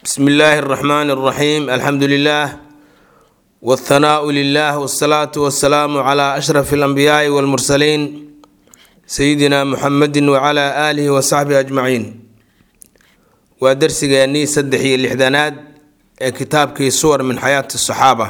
bsmi illaahi اraxmaan اraxiim alxamdu lilah wاthanaau lilah wاsalaatu wasalaamu cla ashraf اlanbiyaai wاlmursaliin sayidina muxamedi wcla aalihi wasaxbihi ajmaciin waa darsigeennii saddex iyo lixdanaad ee kitaabkii suwar min xayaati saxaaba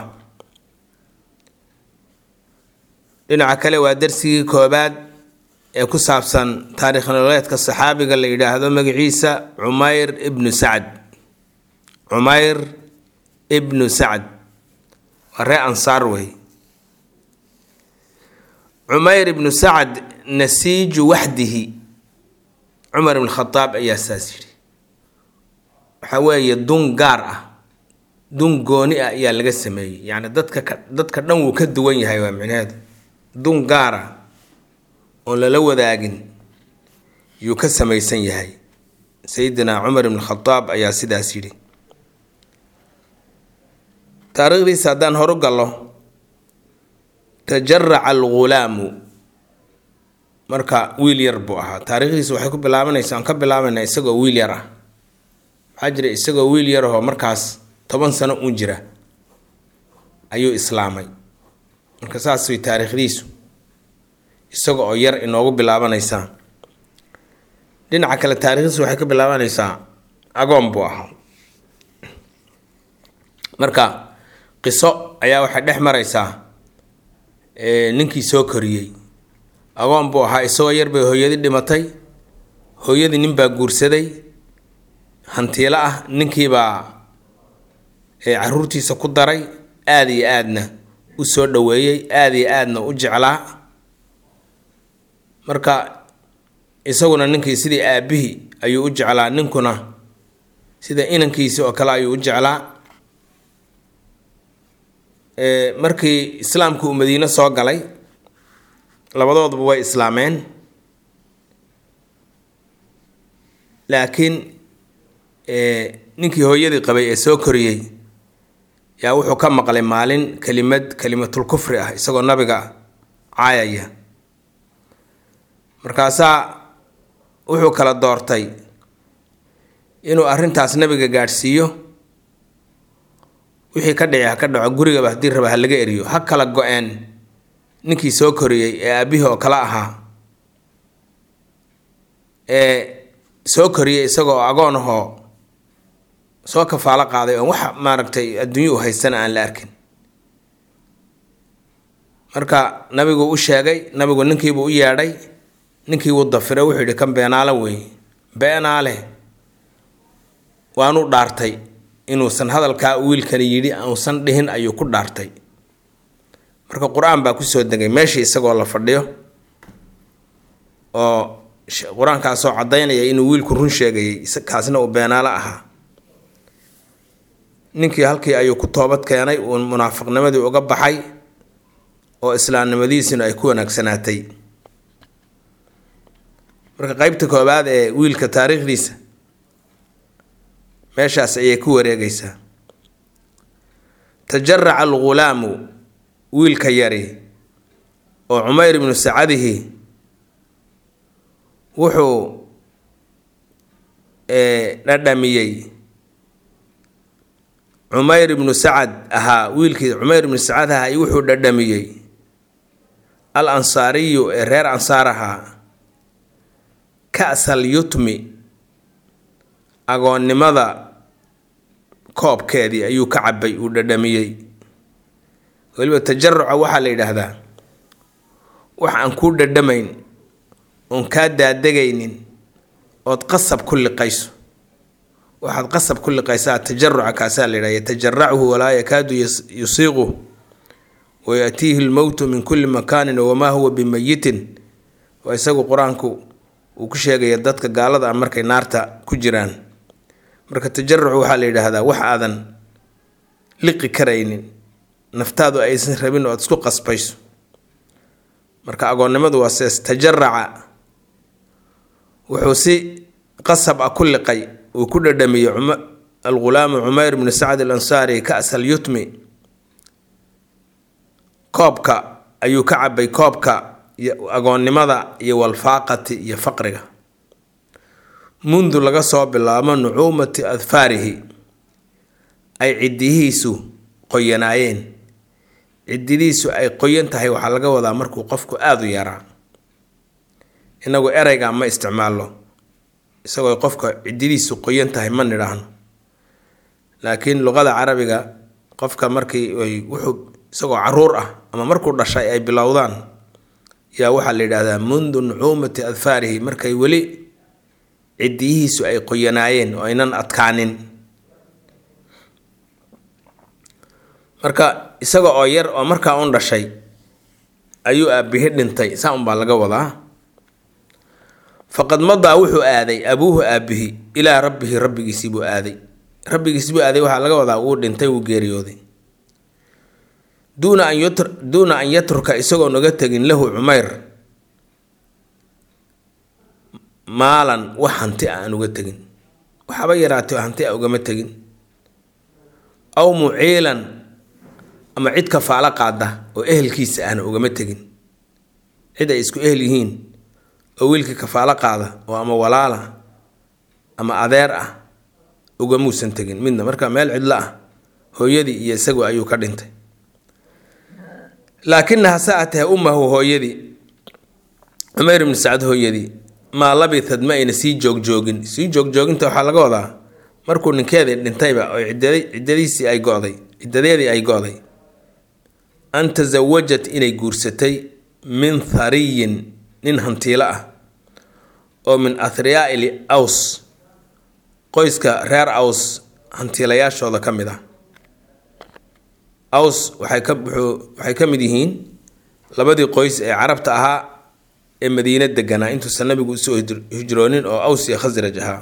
dhinaca kale waa darsigii koobaad ee ku saabsan taarikh nololeedka saxaabiga la yidhaahdo magaciisa cumayr ibnu sacd cumayr ibnu sacd waa ree ansaar wey cumayr ibnu sacd nasiiju waxdihi cumar ibn khadaab ayaa saas yidhi waxaa weeye dun gaar ah dun gooni ah ayaa laga sameeyey yacni dadka ka dadka dhan wuu ka duwan yahay waa micnaheedu dun gaar ah oon lala wadaagin yuu ka samaysan yahay sayidina cumar ibn khadaab ayaa sidaas yidhi taariikhdiisa haddaan horu gallo tajaraca algulaamu marka wiil yar buu ahaa taariikhdiisa waxay ku bilaabanaysa aan ka bilaabaynaa isagoo wiil yar ah waxaa jira isagoo wiil yarahoo markaas toban sano uun jira ayuu islaamay marka saas way taariikhdiisu isaga oo yar inoogu bilaabanaysaa dhinaca kale taariikhdiisu waxay ka bilaabanaysaa agoon buu ahaa marka qiso ayaa waxay dhex maraysaa ninkii soo koriyey agoon buu ahaa isagoo yar bay hooyadii dhimatay hooyadii ninbaa guursaday hantiilo ah ninkiibaa caruurtiisa ku daray aada iyo aadna u soo dhoweeyey aada iyo aadna u jeclaa marka isaguna ninkii sidii aabihii ayuu u jeclaa ninkuna sida inankiisi oo kale ayuu u jeclaa markii islaamku uu madiine soo galay labadooduba way islaameen laakiin ninkii hooyadii qabay ee soo koriyey yaa wuxuu ka maqlay maalin kelimad kelimatul kufri ah isagoo nabiga caayaya markaasaa wuxuu kala doortay inuu arrintaas nabiga gaadhsiiyo wixii ka dhici ha ka dhaco gurigaba haddii raba ha laga eriyo ha kala go-een ninkii soo koriyey ee aabihii oo kale ahaa ee soo koriyey isagoo agoon ahoo soo kafaalo qaaday oon wax maaragtay adduunyo u haystana aan la arkin marka nabigu u sheegay nabigu ninkiibuu u yeedhay ninkii wuu dafiray wuxuu yidhi kan beenaale wey beenaale waanu dhaartay inuusan hadalkaa wiilkani yidhi uusan dhihin ayuu ku dhaartay marka qur-aan baa kusoo degay meeshii isagoo la fadhiyo oo qur-aankaasoo caddaynaya inuu wiilku run sheegayay kaasna uu beenaalo ahaa ninkii halkii ayuu ku toobad keenay uu munaafiqnimadii uga baxay oo islaamnimadiisina ay ku wanaagsanaatay marka qeybta koobaad ee wiilka taariikhdiisa meeshaas ayay ku wareegaysaa tajaraca algulaamu wiilka yari oo cumayr ibnu sacadihi wuxuu dhadhamiyey cumayr ibnu sacad ahaa wiilkii cumayr ibnu sacad ahaa wuxuu dhadhamiyey al ansaariyu ee reer ansaar ahaa kasal yutmi agoonnimada koobkeedii ayuu ka cabay uu dhadhamiyey weliba tajaruca waxaa la yidhaahdaa wax aan kuu dhadhamayn oon kaa daadegaynin ood qasab ku liqayso waxaad qasab ku liqaysaa tajaruca kaasaa la yidhahda yatajarachu walaa yakaadu yusiiqu wayatiihi lmowtu min kulli makaanin wamaa huwa bimayitin waa isagu qur-aanku uu ku sheegaya dadka gaalada ah markay naarta ku jiraan marka tajarucu waxaa la yidhaahdaa wax aadan liqi karaynin naftaadu aysan rabin oo aad isku qasbayso marka agoonnimadu waa sees tajaraca wuxuu si qasab ah ku liqay uu ku dhadhamiyey algulaamu cumayr bnu sacd al ansaari kasal yutmi koobka ayuu ka cabay koobka agoonnimada iyo walfaaqati iyo faqriga mundu laga soo bilaabo nucuumati adfaarihi ay ciddihiisu qoyanaayeen ciddidiisu ay qoyan tahay waxaa laga wadaa markuu qofku aada u yaraa inagu ereyga ma isticmaalno isagoo qofka ciddidiisu qoyan tahay ma nidhaahno laakiin luqada carabiga qofka markii ay wuxuu isagoo caruur ah ama markuu dhashay ay bilowdaan yaa waxaa la yidhaahdaa mundu nucuumati adfaarihi markay weli ciddiyihiisu ay qoyanaayeen oo aynan adkaanin marka isaga oo yar oo markaa un dhashay ayuu aabihi dhintay saa unbaa laga wadaa faqad madaa wuxuu aaday abuuhu aabihi ilaa rabbihi rabbigiisii buu aaday rabbigiisii buu aaday waxaa laga wadaa wuu dhintay wuu geeriyooday duuna an yutr duuna an yatruka isagoo naga tegin lahu cumayr maalan wax hanti a aan uga tegin waxaba yaraatay oo hanti a ugama tegin aw muciilan ama cid kafaalo qaada oo ehelkiisa ahna ugama tegin cid ay isku ehel yihiin oo wiilkii kafaalo qaada oo ama walaala ama adeer ah ugamuusan tegin midna marka meel cidlo ah hooyadii iyo isagu ayuu ka dhintay laakinaha sa atee ummahu hooyadii cumayr ibni sacad hooyadii maa labithad ma ayna sii joogjoogin sii joogjooginta waxaa laga wadaa markuu ninkeedii dhintayba oo ciddadiisii ay go'day ciddadeedii ay go'day an tasawajat inay guursatay min thariyin nin hantiilo ah oo min athriyaa'ili aws qoyska reer aws hantiilayaashooda ka mid ah aws waxay ka wuxuu waxay ka mid yihiin labadii qoys ee carabta ahaa ee madiine deganaa intuusan nabigu usoo hijroonin oo aws iyo khasraj ahaa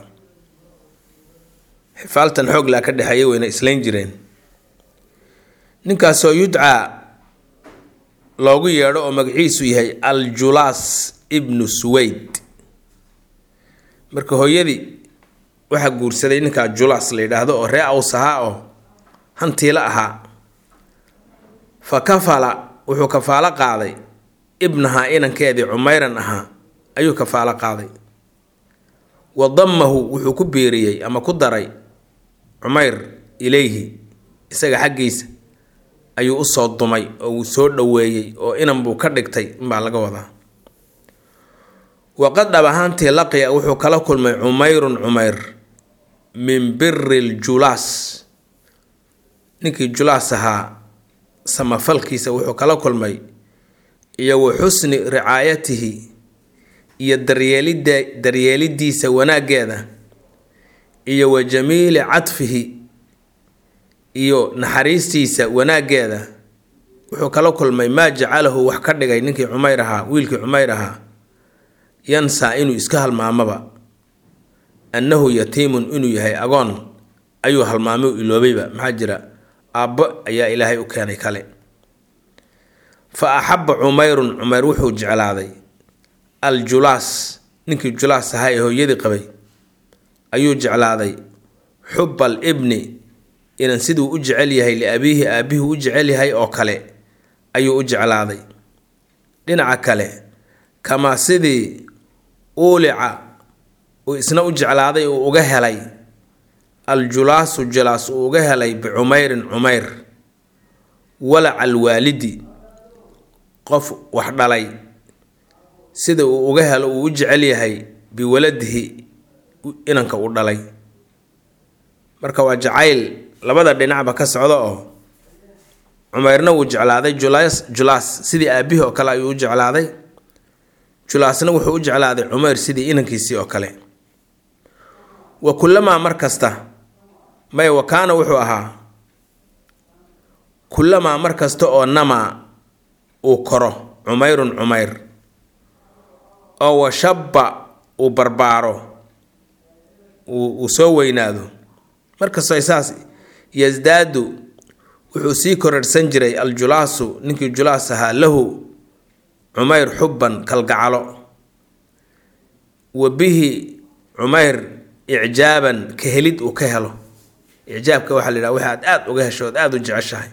xifaaltan xoog laa ka dhexeeya weyna islayn jireen ninkaasoo yudcaa loogu yeedho oo magaciisu yahay aljulaas ibnu suweyd marka hooyadii waxaa guursaday ninkaa julaas la yidhaahdo oo ree aws ahaa oo hantiilo ahaa fa kafala wuxuu kafaalo qaaday ibnahaa inankeedii cumayran ahaa ayuu kafaalo qaaday wa dammahu wuxuu ku biiriyey ama ku daray cumayr ilayhi isaga xaggiisa ayuu usoo dumay oo wuu soo dhoweeyey oo inan buu ka dhigtay inbaa laga wadaa waqad dhab ahaantii laqiya wuxuu kala kulmay cumayrun cumayr min biri ljulaas ninkii julaas ahaa samafalkiisa wuxuu kala kulmay iyo wa xusni ricaayatihi iyo daryeelida daryeelidiisa wanaaggeeda iyo wa jamiili cadfihi iyo naxariistiisa wanaaggeeda wuxuu kala kulmay maa jacalahu wax ka dhigay ninkii cumayr ahaa wiilkii cumayr ahaa yansaa inuu iska halmaamaba annahu yatiimun inuu yahay agoon ayuu halmaamay u iloobayba maxaa jira aabbo ayaa ilaahay u keenay kale fa axabba cumayrun cumayr wuxuu jeclaaday aljulaas ninkii julaas ahaa ee hooyadii qabay ayuu jeclaaday xubba al ibni inan siduu u jecel yahay liabiihi aabihii u jecel yahay oo kale ayuu u jeclaaday dhinaca kale kamaa sidii uulica uu isna u jeclaaday uu uga helay aljulaasu julaas uu uga helay bicumeyrin cumeyr walaca alwaalidi qof wax dhalay sida uu uga helo uu u jecel yahay biwaladihi inanka uu dhalay marka waa jacayl labada dhinacba ka socda oo cumeyrna wuu jeclaaday julaas julaas sidii aabihii oo kale ayuu u jeclaaday julaasna wuxuu u jeclaaday cumeyr sidii inankiisii oo kale wa kullamaa mar kasta may wa kaana wuxuu ahaa kullamaa mar kasta oo namaa uu koro cumeyrun cumeyr oo washabba uu barbaaro uu soo weynaado markastoo saas yasdaadu wuxuu sii korarhsan jiray aljulaasu ninkii julaas ahaa lahu cumeyr xubban kalgacalo wa bihi cumeyr icjaaban ka helid uu ka helo icjaabka waxaa la yidhaha waxaad aada uga hesho ood aada u jeceshahay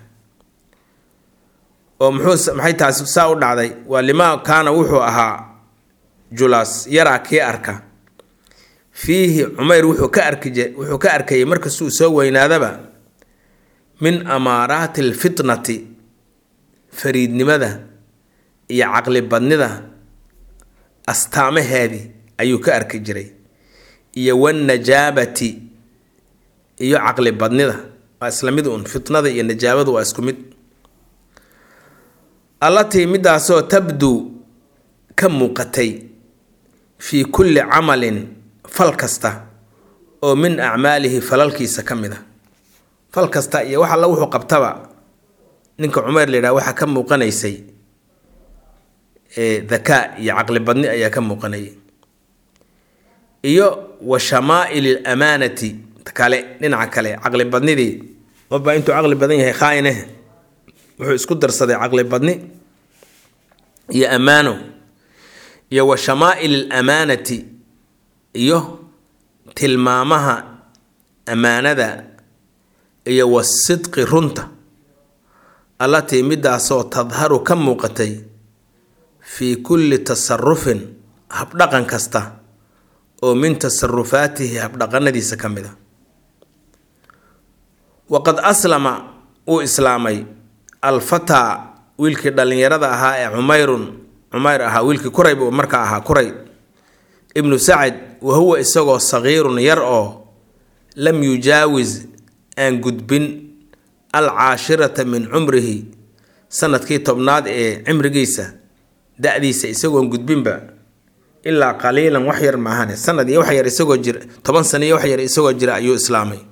oo muxuu maxay taasi saa u dhacday waa limaa kaana wuxuu ahaa julaas yaraa kii arka fiihi cumeyr wuxuu ka arki wuxuu ka arkayay markastuu soo weynaadaba min amaaraati alfitnati fariidnimada iyo caqli badnida astaamaheedii ayuu ka arki jiray iyo wannajaabati iyo caqli badnida waa isla mid uun fitnada iyo najaabadu waa isku mid allatii midaasoo tabduu ka muuqatay fii kulli camalin fal kasta oo min acmaalihi falalkiisa ka mid a fal kasta iyo wax alla wuxuu qabtaba ninka cumayr la yidhaha waxaa ka muuqanaysay dakaa iyo caqli badni ayaa ka muuqanayay iyo wa shamaa'ili lamaanati kale dhinaca kale caqli badnidii maba intuu caqli badan yahay khaayineh wuxuu isku darsaday caqli badni iyo ammaano iyo wa shamaa'ili lamaanati iyo tilmaamaha ammaanada iyo wasidqi runta allatii midaasoo tadharu ka muuqatay fii kulli tasarufin habdhaqan kasta oo min tasarufaatihi habdhaqanadiisa ka mid a waqad aslama uu islaamay alfataa wiilkii dhallinyarada ahaa ee cumayrun cumayr ahaa wiilkii kuray buu markaa ahaa kuray ibnu sacad wa huwa isagoo sagiirun yar oo lam yujaawis aan gudbin alcaashirata min cumrihi sanadkii tobnaad ee cimrigiisa da-diisa isagoon gudbinba ilaa qaliilan wax yar maahane sanad iyo wax yar isagoo jira toban sano iyo wax yar isagoo jira ayuu islaamay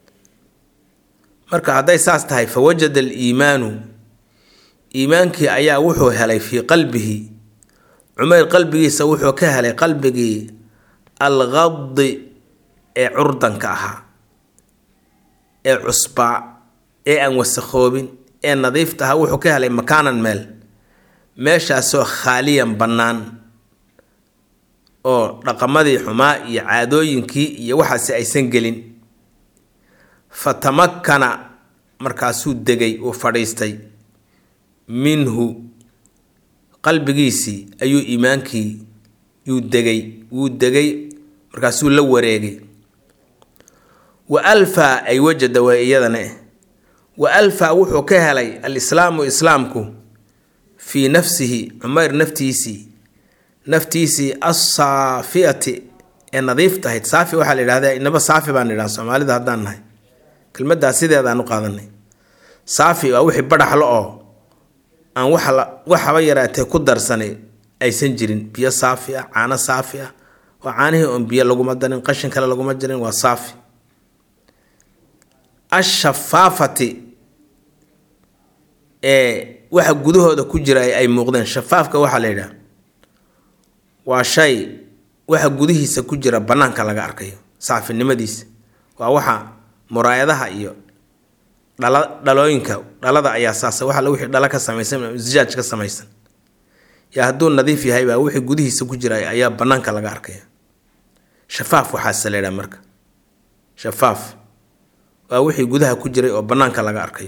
marka hadday saas tahay fa wajada aliimaanu iimaankii ayaa wuxuu helay fii qalbihi cumeyr qalbigiisa wuxuu ka helay qalbigii alqadi ee curdanka ahaa ee cusbaa ee aan wasakhoobin ee nadiifta ahaa wuxuu ka helay makaanan meel meeshaasoo khaaliyan bannaan oo dhaqamadii xumaa iyo caadooyinkii iyo waxaasi aysan gelin fa tamakkana markaasuu degay uu fadhiistay minhu qalbigiisii ayuu iimaankii yuu degay wuu degay markaasuu la wareegay wa alfaa ay wajada waa iyadane wa alfaa wuxuu ka helay alislaamu islaamku fii nafsihi cumeyr naftiisii naftiisii assaafiyati ee nadiif tahayd saafi waxaa la yidhahda inaba saafi baan idhaha soomaalida haddaan nahay kelmaddaas sideedaan u qaadanay saafi waa wixii badhaxlo oo aan waxaba yaraatee ku darsanay aysan jirin biyo saafi ah caano saafi ah waa caanihii oon biyo laguma darin qashin kale laguma jirin waa saafi ashafaafati ee waxa gudahooda ku jira ay muuqdeen shafaafka waxaa la yidhaha waa shay waxa gudihiisa ku jira bannaanka laga arkayo saafinimadiisa waa waxa muraayadaha iyo dhala dhalooyinka dhalada ayaa saasa waxa wixii dhala ka samaysan zijaaj ka samaysan yaa hadduu nadiif yahay baa wixii gudihiisa ku jira ayaa bannaanka laga arkaya shafaaf waxaase la yidhaha marka shafaaf waa wixii gudaha ku jiray oo bannaanka laga arkayo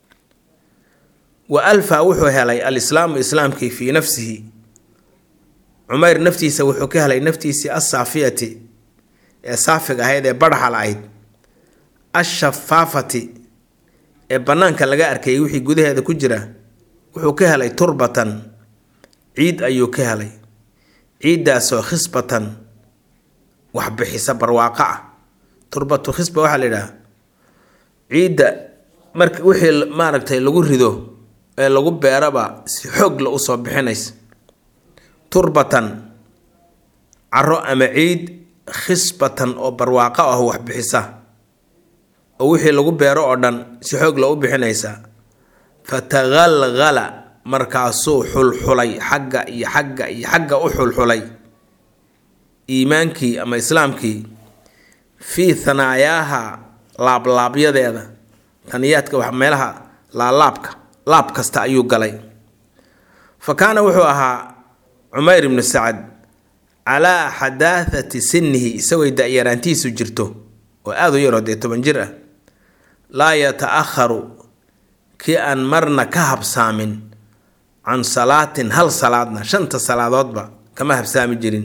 wa alfa wuxuu helay alislaamu islaamkii fii nafsihi cumeyr naftiisa wuxuu ka helay naftiisii assaafiyati ee saafiga ahayd ee badhaxa la-ayd ashafaafati ee bannaanka laga arkayay wixii gudaheeda ku jira wuxuu ka helay turbatan ciid ayuu ka helay ciiddaasoo khisbatan waxbixisa barwaaqo ah turbatu khisba waxaa la yidhaha ciidda marka wixii maaragtay lagu rido ee lagu beeraba si xoog la usoo bixinaysa turbatan caro ama ciid khisbatan oo barwaaqo ah waxbixisa oo wixii lagu beero oo dhan si xoog la u bixinaysa fataqalqala markaasuu xulxulay xagga iyo xagga iyo xagga u xulxulay iimaankii ama islaamkii fii hanaayaaha laablaabyadadeeda taniyaadka wax meelaha laalaabka laab kasta ayuu galay fa kaana wuxuu ahaa cumeyr ibnu sacad calaa xadaahati sinihi isagoo da-yaraantiisu jirto oo aada u yaroo dee toban jir ah laa yata-akharu kii aan marna ka habsaamin can salaatin hal salaadna shanta salaadoodba kama habsaami jirin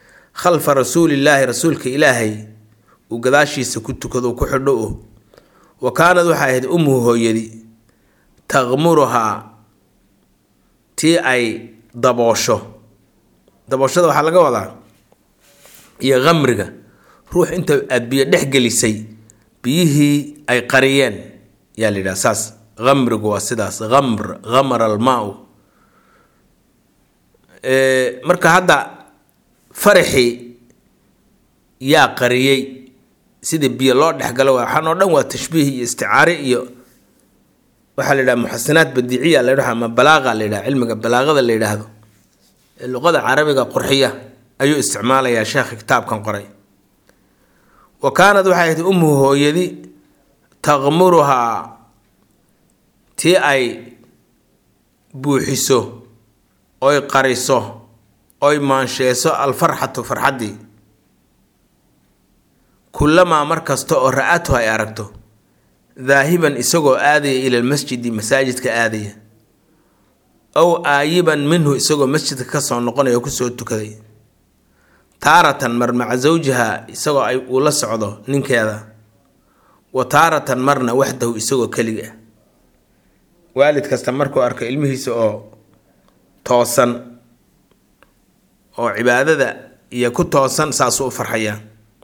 khalfa rasuulillaahi rasuulka ilaahay uu gadaashiisa ku tukado ku xidho o wa kaanad waxay ahayd ummuhu hooyadii taqmuruhaa tii ay daboosho dabooshada waxaa laga wadaa iyo khamriga ruux inta aada biyo dhex gelisay biyihii ay qariyeen yaa la yidhaha saas khamrigu waa sidaas khamr khamara almaa-u marka hadda faraxii yaa qariyey sidii biyo loo dhexgalo waxaan oo dhan waa tashbiih iyo isticaare iyo waxaa la yidhaha muxasinaat badiiciya la yidhaha ama balaaqa la yidhaha cilmiga balaaqada la yidhaahdo ee luqada carabiga qurxiya ayuu isticmaalayaa sheekha kitaabkan qoray wa kaanad waxay ahayd ummuhu hooyadi taqmuruhaa tii ay buuxiso oy qariso oy maansheeso alfarxatu farxaddii kullamaa mar kasta oo ra-atu ay aragto daahiban isagoo aadaya ila lmasjidi masaajidka aadaya ow aayiban minhu isagoo masjidka kasoo noqonaya oo kusoo tukaday taaratan mar maca zawjiha isagoo ay uu la socdo ninkeeda wa taaratan marna waxdahu isagoo keliga waalid kasta markuu arko ilmihiisa oo toosan oo cibaadada iyo ku toosan saasuu u farxayaa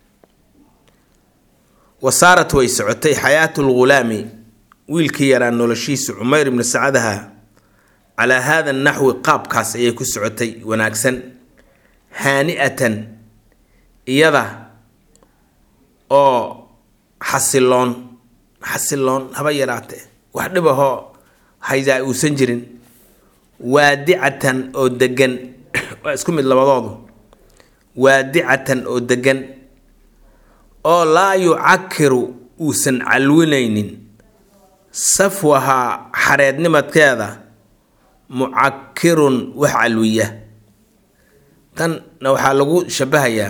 wa saarat way socotay xayaatu lghulaami wiilkii yaraa noloshiisu cumayr ibnu sacadaha calaa haada naxwi qaabkaas ayay ku socotay wanaagsan haani-atan iyada oo xasiloon xasiloon haba yaraatee wax dhibahoo haydaa uusan jirin waadicatan oo degan waa isku mid labadoodu waadicatan oo degan oo laa yucakiru uusan calwinaynin safwahaa xareednimadkeeda mucakirun wax calwiya tanna waxaa lagu shabahayaa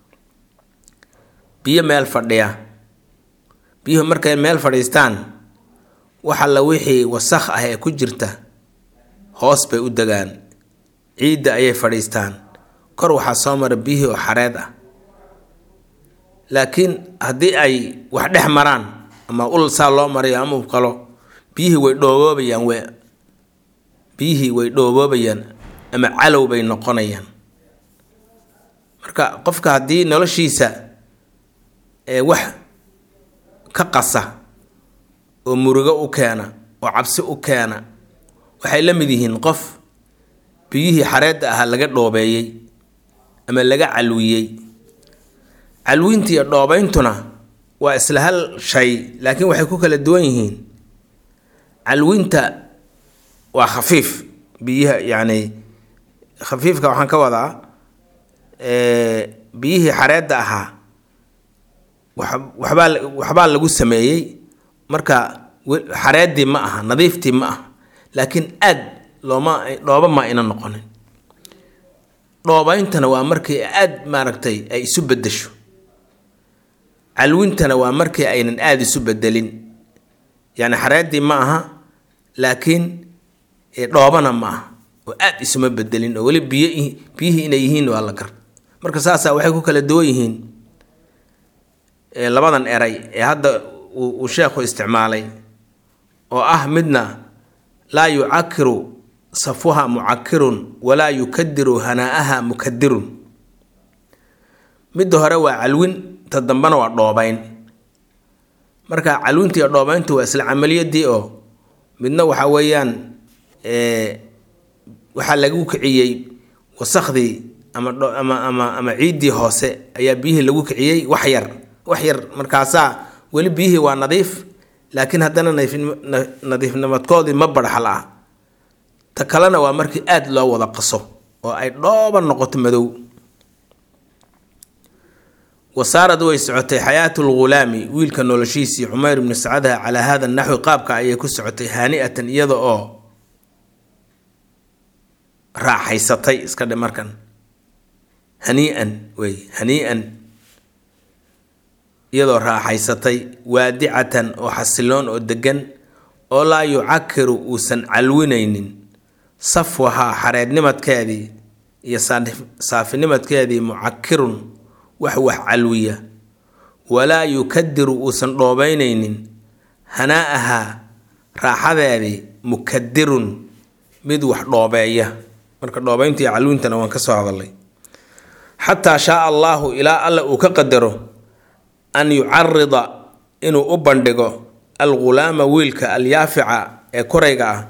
biyo meel fadhiya biyuhu markay meel fadhiistaan wax alla wixii wasakh ah ee ku jirta hoos bay u degaan ciidda ayay fadhiistaan kor waxaa soo mara biyihii oo xareed ah laakiin haddii ay wax dhex maraan ama ul saa loo marayo ama qalo biyihii way dhooboobayaan we biyihii way dhooboobayaan ama calow bay noqonayaan marka qofka haddii noloshiisa ee wax ka qasa oo murugo u keena oo cabsi u keena waxay la mid yihiin qof biyihii xareedda ahaa laga dhoobeeyey ama laga calwiyey calwinta iyo dhoobayntuna waa isla hal shay laakiin waxay ku kala duwan yihiin calwinta waa khafiif biyaha yacni khafiifka waxaan ka wadaa biyihii xareedda ahaa waxbaa waxbaa lagu sameeyey marka xareeddii ma aha nadiiftii ma aha laakiin aad looma dhooba ma ayna noqonin dhoobayntana waa markii aad maaragtay ay isu bedesho calwintana waa markii aynan aada isu bedelin yacni xareeddii ma aha laakiin dhoobana ma aha oo aad isuma bedelin oo weli biyo biyihii inay yihiin waa la gar marka saasaa waxay ku kala duwan yihiin labadan eray ee hadda uu sheekhu isticmaalay oo ah midna laa yucakiru safuha mucakirun walaa yukadiru hanaa-aha mukadirun midda hore waa calwin ta dambena waa dhoobayn marka calwinta iyo dhoobayntu waa isla camaliyadii oo midna waxa weeyaan waxaa lagu kiciyey wasakhdii ama ama ama ama ciiddii hoose ayaa biyihii lagu kiciyey wax yar wax yar markaasaa weli biyihii waa nadiif laakiin haddana nadiifnimadkoodii ma barxal ah ta kalena waa markii aada loo wada qaso oo ay dhooba noqoto madow wasaarad way socotay xayaatu lghulaami wiilka noloshiisii cumayr ibnu sacadaha calaa hada naxwi qaabka ayay ku socotay haani-atan iyada oo raaxaysatay iska dhe markan hanii-an wey hanii-an iyadoo raaxaysatay waadicatan oo xasiloon oo degan oo laa yucakiru uusan calwinaynin safwahaa xareednimadkeedii iyo saafinimadkeedii mucakirun wax wax calwiya walaa yukadiru uusan dhoobaynaynin hanaa-ahaa raaxadeedii mukadirun mid wax dhoobeeya marka dhoobeynta iyo calwiintana waan ka soo hadalay xataa shaaa allaahu ilaa alla uu ka qadaro an yucarida inuu u bandhigo algulaama wiilka alyaafica ee korayga ah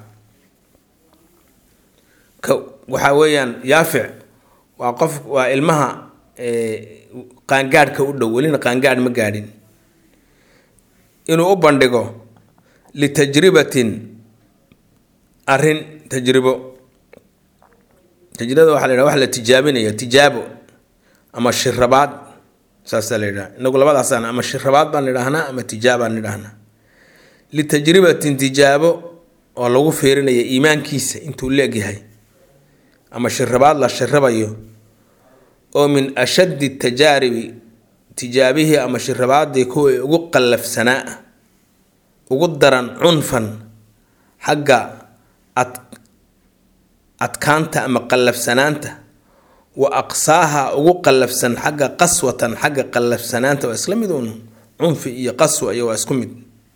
waxaa weeyaan yaafic waa qof waa ilmaha qaangaadhka u dhow welina qaangaadh ma gaadhin inuu u bandhigo litajribatin arrin tajribo tajribada waxa la yidhaha wax la tijaabinayo tijaabo ama shirabaad saasaa la yidhaha inagu labadaasaan ama shirabaad baan idhaahnaa ama tijaabaan idhaahnaa litajribatin tijaabo oo lagu fiirinayo iimaankiisa intuu leegyahay ama shirabaad la shirabayo oo min ashaddi tajaaribi tijaabihii ama shirabaadii kuwii ugu qallafsanaa ugu daran cunfan xagga ad adkaanta ama qallafsanaanta wa aqsaaha ugu qallafsan xagga qaswatan xagga qallafsanaanta waa isla mid uun cunfi iyo qaswa iyo waa isku mid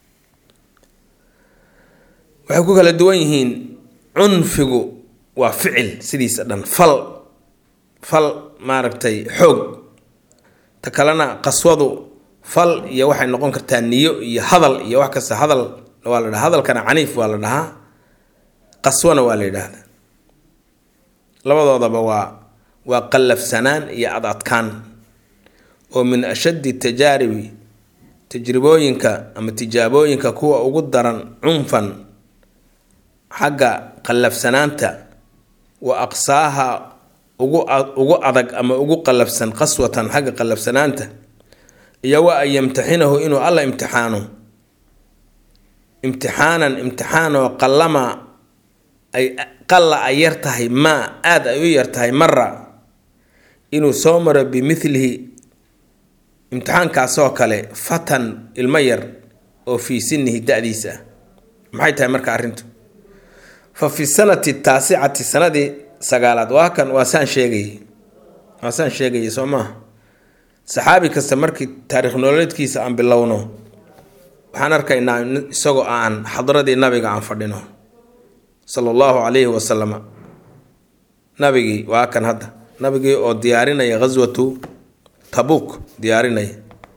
waxay ku kala duwan yihiin cunfigu waa ficil sidiisa dhan fal fal maaragtay xoog ta kalena qaswadu fal iyo waxay noqon kartaa niyo iyo hadal iyo wax kasta hadal waa la dhaha hadalkana caniif waa la dhahaa qaswana waa la yidhaahdaa labadoodaba waa waa qallafsanaan iyo ad adkaan oo min ashaddi tajaaribi tajribooyinka ama tijaabooyinka kuwa ugu daran cunfan xagga qallafsanaanta wa aqsaaha ugu ugu adag ama ugu qallafsan qaswatan xagga qallafsanaanta iyo wa an yamtaxinahu inuu alla imtixaano imtixaanan imtixaanoo qallama ay qalla ay yar tahay maa aada ay u yar tahay mara inuu soo maro bimithlihi imtixaankaasoo kale fatan ilmo yar oo fii sinihi da-diisa ah maxay tahay marka arrintu fa fi sanati taasicati sanadii sagaalaad waa kan waa saan sheegayay waa saan sheegayay soo maaha saxaabi kasta markii taariikh nololeedkiisa aan bilowno waxaan arkaynaa isagoo aan xadradii nabiga aan fadhino sala allahu calayhi wasalama nabigii waa kan hadda nabigii oo diyaarinaya ghaswatu tabuuk diyaarinaya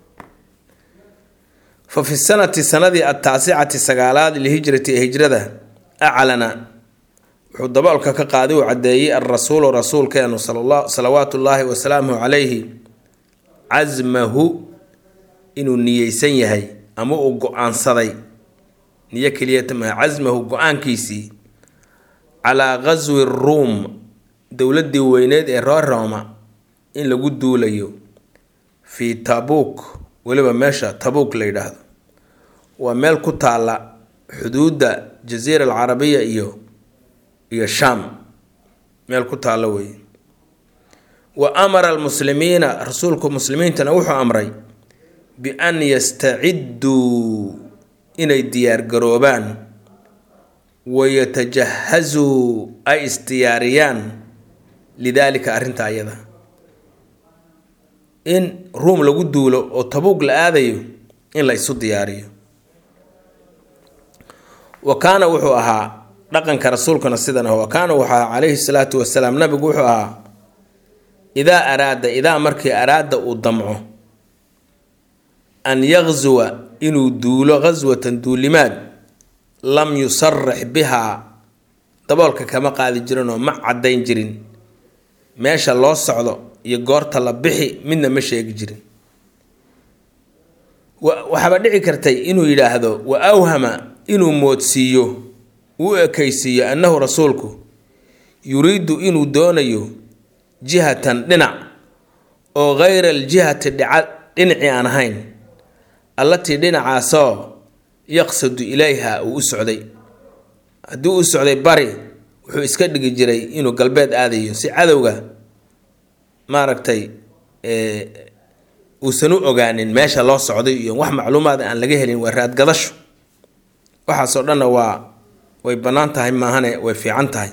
fa fi sanati sanadii ataasicati sagaalaad lihijrati ee hijrada aclana wuxuu daboolka ka qaaday uu caddeeyey alrasuulu rasuulkeenu salawaatu ullaahi wasalaamuhu calayhi casmahu inuu niyeysan yahay ama uu go-aansaday niyo keliyata maha casmahu go-aankiisii calaa ghaswi ruum dowladdii weyneed ee reer rooma in lagu duulayo fii tabuuk weliba meesha tabuuk la yidhaahdo waa meel ku taalla xuduudda jasiira alcarabiya iyo iyo shaam meel ku taalla weeye wa amara almuslimiina rasuulku muslimiintana wuxuu amray bi-an yastacidduu inay diyaargaroobaan wayatajahazuu ay isdiyaariyaan lidaalika arrinta ayada in ruum lagu duulo oo tabuug la aadayo in la isu diyaariyo wa kaana wuxuu ahaa dhaqanka rasuulkuna sidan ah wa kaana wuxuu ahaa calayhi salaatu wasalaam nabigu wuxuu ahaa idaa araada idaa markii araada uu damco an yaqsuwa inuu duulo ghaswatan duulimaad lam yusarix bihaa daboolka kama qaadi jirinoo ma caddayn jirin meesha loo socdo iyo goorta la bixi midna ma sheegi jirin waxaaba dhici kartay inuu yidhaahdo wa awhama inuu moodsiiyo uu ekaysiiyo annahu rasuulku yuriidu inuu doonayo jihatan dhinac oo hayra aljihati dhica dhinacii aan ahayn allatii dhinacaasoo yaqsadu ilayha uu u socday haddii u socday bari wuxuu iska dhigi jiray inuu galbeed aadayo si cadowga maaragtay uusan u ogaanin meesha loo socday iyo wax macluumaad aan laga helin waa raadgadasho waxaasoo dhanna waa way bannaan tahay maahane way fiican tahay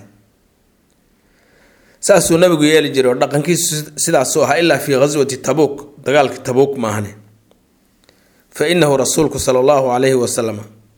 saasuu nabigu yeeli jiray oo dhaqankiisu sidaasuu ahaa ilaa fii ghaswati tabuuk dagaalkii tabuuk maahane fa inahu rasuulku sala allahu calayhi wasalam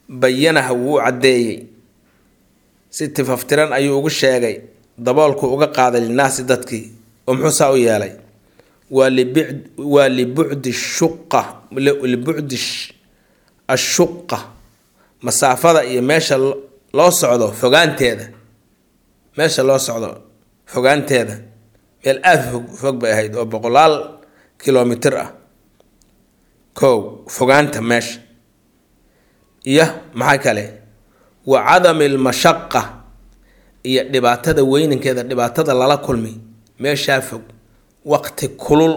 bayanaha wuu u caddeeyey si tifaftiran ayuu ugu sheegay daboolku uga qaaday linaasi dadkii oo muxuu saa u yeelay waa libd waa libucdi shuqa libucdi ashuqa masaafada iyo meesha loo socdo fogaanteeda meesha loo socdo fogaanteeda meel aada fog fog bay ahayd oo boqolaal kilomitir ah kow fogaanta meesha iyo maxaa kale wa cadami lmashaqa iyo dhibaatada weynankeeda dhibaatada lala kulmi meeshaa fog waqti kulul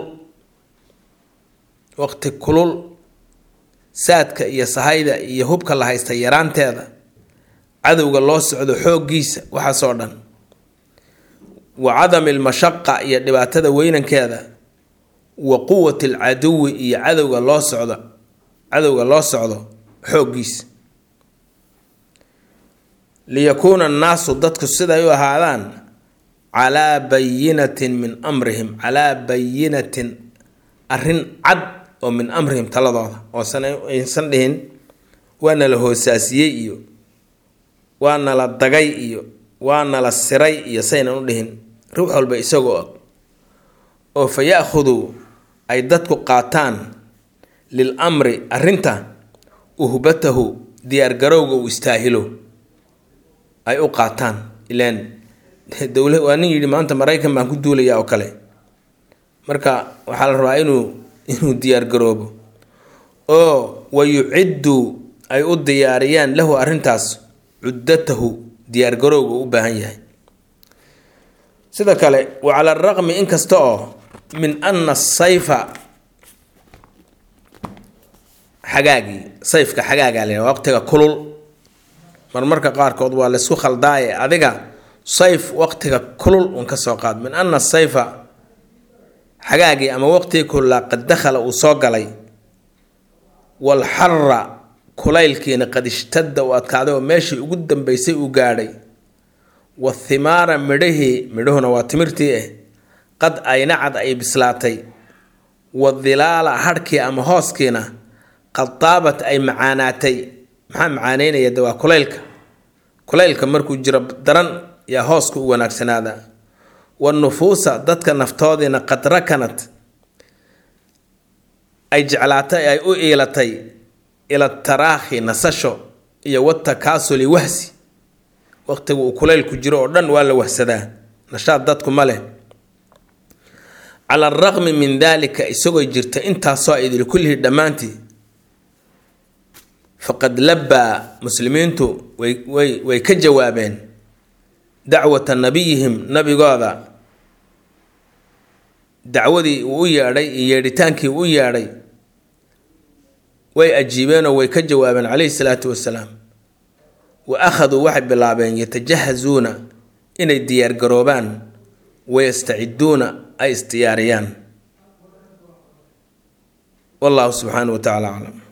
waqti kulul saadka iyo sahayda iyo hubka la haysta yaraanteeda cadowga loo socdo xooggiisa waxaasoo dhan wa cadami lmashaqa iyo dhibaatada weynankeeda wa quwati alcaduwi iyo cadowga loo socdo cadowga loo socdo xooggiisa liyakuuna annaasu dadku siday u ahaadaan calaa bayinatin min amrihim calaa bayinatin arrin cad oo min amrihim taladooda oosan aysan dhihin waana la hoosaasiyey iyo waana la dagay iyo waana la siray iyo saynan u dhihin ruux walba isagoo og oo fa ya-khuduu ay dadku qaataan lil amri arrinta uhbatahu diyaargarowga uu istaahilo ay u qaataan ilaan dowla waa nin yidhi maanta maraykan baan ku duulayaa oo kale marka waxaa la rabaa inuu inuu diyaargaroobo oo wa yucidduu ay u diyaariyaan lahu arrintaas cuddatahu diyaargarowga u baahan yahay sida kale wa cala araqmi inkasta oo min ana sayfa xagaagii sayfka xagaagaa la waqtiga kulul marmarka qaarkood waa laysku khaldaaye adiga sayf waqtiga kulul un ka soo qaad min ana sayfa xagaagii ama waqtigii kululaa qad dakhala uu soo galay walxara kulaylkiina qad ishtadda uu adkaaday oo meeshii ugu dambeysay uu gaadhay wathimaara midhahii midhuhuna waa timirtii ah qad aynacad ay bislaatay wadilaala hadhkii ama hooskiina qad daabat ay macaanaatay maxaa macaaneynaya de waa kulaylka kulaylka markuu jiro daran yaa hooska u wanaagsanaada wanufuusa dadka naftoodiina qad rakanat ay jeclaatay ay u iilatay ila taraakhi nasasho iyo watakaasuli wahsi waqtiga uu kulaylku jiro oo dhan waa la wahsadaa nashaad dadku ma leh cala araqmi min daalika isagoo jirta intaasoo idil kullihii dhammaantii faqad labbaa muslimiintu way way way ka jawaabeen dacwata nabiyihim nabigooda dacwadii uu u yeedhay iyo yeedhitaankii uu u yeedhay way ajiibeenoo way ka jawaabeen calayhi salaatu wasalaam wa akhaduu waxay bilaabeen yatajahazuuna inay diyaargaroobaan wayastaciduuna ay isdiyaariyaan wallahu subxaanahu wa tacala aclam